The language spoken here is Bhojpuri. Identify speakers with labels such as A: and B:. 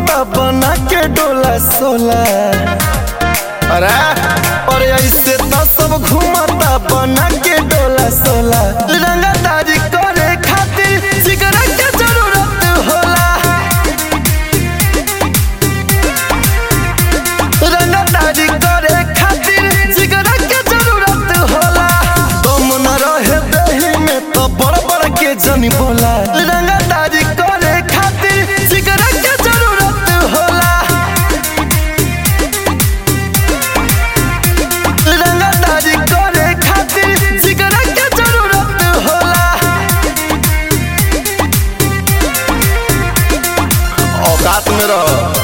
A: घूमता बना के डोला सोला अरे अरे ऐसे तो सब घूमता बना के डोला सोला रंगदारी करे खातिर सिगरेट के जरूरत होला रंगदारी करे खातिर सिगरेट के जरूरत होला दम न रहे देही में तो बड़ बड़ के जनी बोला रंगदारी करे खातिर सिगरेट के जरूरत होला रंगदारी करे खातिर सिगरेट के जरूरत होला औकात में रहो